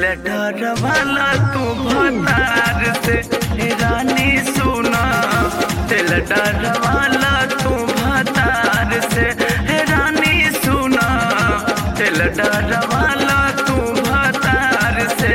डरवाला तू भतार से हे रानी सुना दिल डरवाला तू भतार से हे रानी सुना दिल डरवाला तू भतार से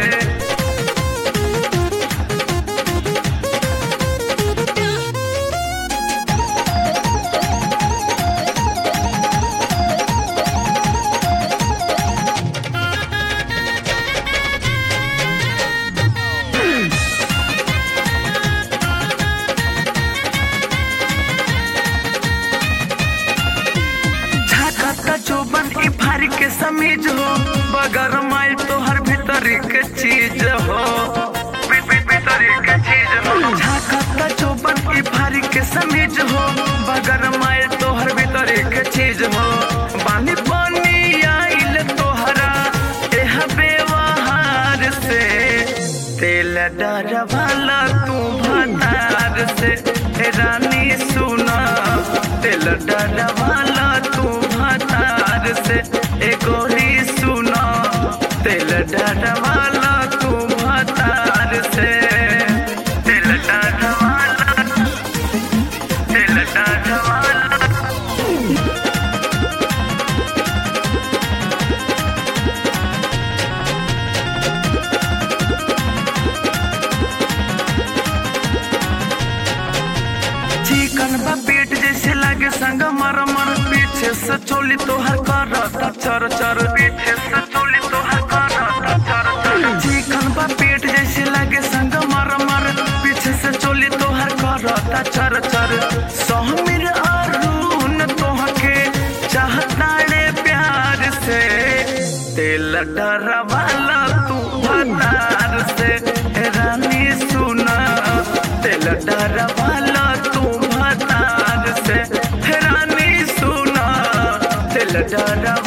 झाकता चौबन ई फारी के समीज हो बगर माइल तो हर भीतरी के चीज हो भी- भी- भीतरी के चीज हो झाकता चौबन ई फारी के समीज हो बगर माइल तो हर भीतरी के चीज हो बानी पानी आइल तोहरा एह व्यवहार से तेल डर वाला तू भतार से हे रानी सुना तेल डर वाला तू भतार से ए गोरी सुना तेल डर वाला तू भतार से तेल डर वाला तेल डर वाला चिकन बा पेट जैसे लागे संग मर मर पीछे से चोली तोहर करता चर चर पीछे से चोली तोहर करता चर चर चिकन बा पेट जैसे लागे संग मर मर पीछे से चोली तोहर करता चर चर सोहमिर अरुण तोहके चाहता रे प्यार से तेल डर वाला तू भतार से हे रानी सुना तेल डर वाला तू भतार से हे रानी सुना तेल डर